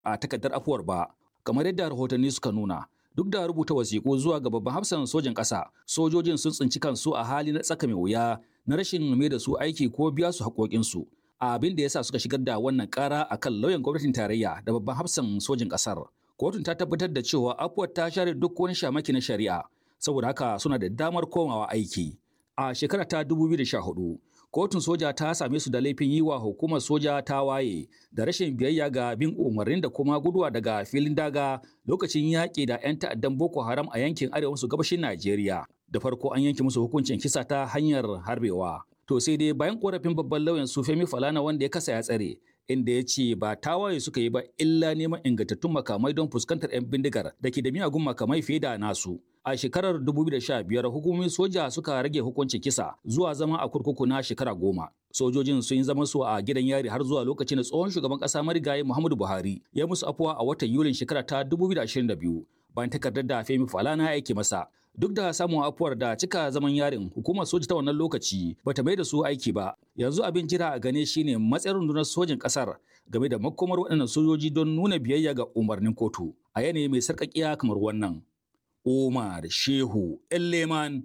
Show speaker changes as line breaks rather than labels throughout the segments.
a takardar afuwar ba kamar yadda rahotanni suka nuna duk da rubuta wasiƙu zuwa ga babban hafsan sojin ƙasa sojojin sun tsinci kansu a hali na tsaka mai wuya na rashin mai da su aiki ko biya su haƙoƙinsu abin da yasa suka shigar da wannan ƙara akan lauyan gwamnatin tarayya da babban hafsan sojin ƙasar kotun ta tabbatar da cewa afuwar ta share duk wani shamaki na shari'a saboda haka suna da damar komawa aiki a shekara ta 2014 kotun soja ta same su da laifin yi wa hukumar soja ta waye da rashin biyayya ga bin umarnin da kuma guduwa daga filin daga lokacin yaƙi da 'yan ta'addan boko haram a yankin arewa maso gabashin najeriya da farko an yanke musu hukuncin kisa ta hanyar harbewa to sai dai bayan korafin babban lauyan su femi falana wanda ya kasa ya tsare inda ya ce ba tawaye suka yi ba illa neman ingantattun makamai don fuskantar 'yan bindigar da ke da miyagun makamai fiye da nasu a shekarar 2015 hukumomin soja suka rage hukuncin kisa zuwa zama a kurkuku na shekara goma. Sojojin sun yi zaman su a gidan yari har zuwa lokacin da tsohon shugaban kasa marigayi Muhammadu Buhari ya musu afuwa a watan Yulin shekara ta 2022 bayan takardar da Femi Falana ya aike masa. Duk da samun afuwar da cika zaman yarin hukumar soja ta wannan lokaci bata mai da su aiki ba. Yanzu abin jira a gane shine matsayin rundunar sojin kasar game da makomar waɗannan sojoji don nuna biyayya ga umarnin kotu a yanayi mai sarƙaƙiya kamar wannan. Omar Shehu Elleman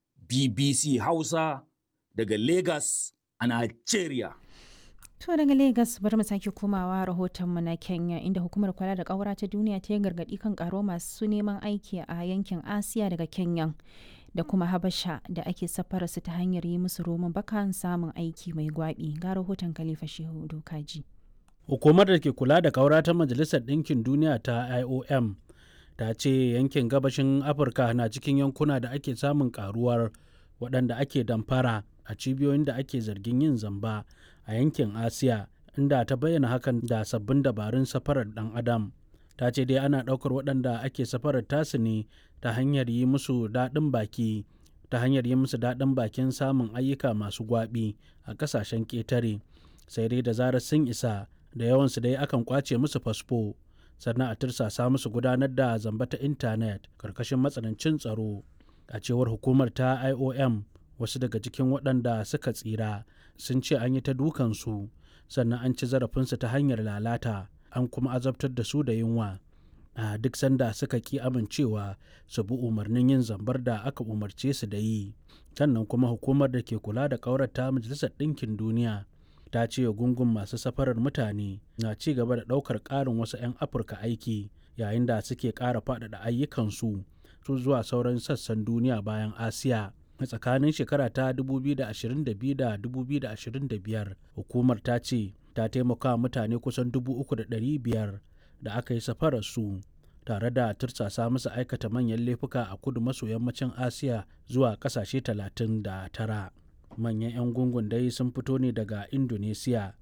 BBC Hausa daga Lagos a Nigeria.
To daga Lagos bari mu sake komawa rahotonmu na Kenya inda hukumar kula da ƙaura ta duniya ta yi gargaɗi kan ƙaro masu neman aiki a yankin Asiya daga Kenya da kuma Habasha da ake safara su ta hanyar yi musu roman bakan samun aiki mai gwaɓi ga rahoton Khalifa Shehu Dokaji.
Hukumar da ke kula da ƙaura ta Majalisar Ɗinkin Duniya ta IOM ta ce yankin gabashin afirka na cikin yankuna da ake samun karuwar waɗanda ake damfara a cibiyoyin da ake zargin yin zamba a yankin asiya inda ta bayyana hakan da sabbin dabarun safarar ɗan adam ta ce dai ana ɗaukar waɗanda ake safarar tasu ne ta hanyar yi musu daɗin baki ta hanyar yi musu daɗin bakin samun ayyuka masu gwaɓi a ƙasashen ƙetare sai dai da zarar sun isa da yawansu dai akan kwace musu fasfo sannan a tirsasa musu gudanar da zamba ta intanet karkashin matsanancin tsaro a cewar hukumar ta iom wasu daga cikin waɗanda suka tsira sun ce an yi ta dukansu sannan an ci zarafinsu ta hanyar lalata an kuma azabtar da su da yunwa a duk sanda suka ki amincewa su bi umarnin yin zambar da aka umarce su da yi sannan kuma hukumar da ke kula da ƙaurata majalisar ɗinkin duniya ta ce gungun masu safarar mutane na ci gaba da ɗaukar ƙarin wasu 'yan afirka aiki yayin da suke ƙara faɗaɗa ayyukansu su zuwa sauran sassan duniya bayan asiya a tsakanin shekara ta 2022 da 2025 hukumar ta ce ta taimaka mutane kusan 3,500 da aka yi safarar su tare da tursasa musu aikata manyan laifuka a kudu maso yammacin asiya zuwa ƙasashe 39 manyan 'yan gungun dai sun fito ne daga indonesiya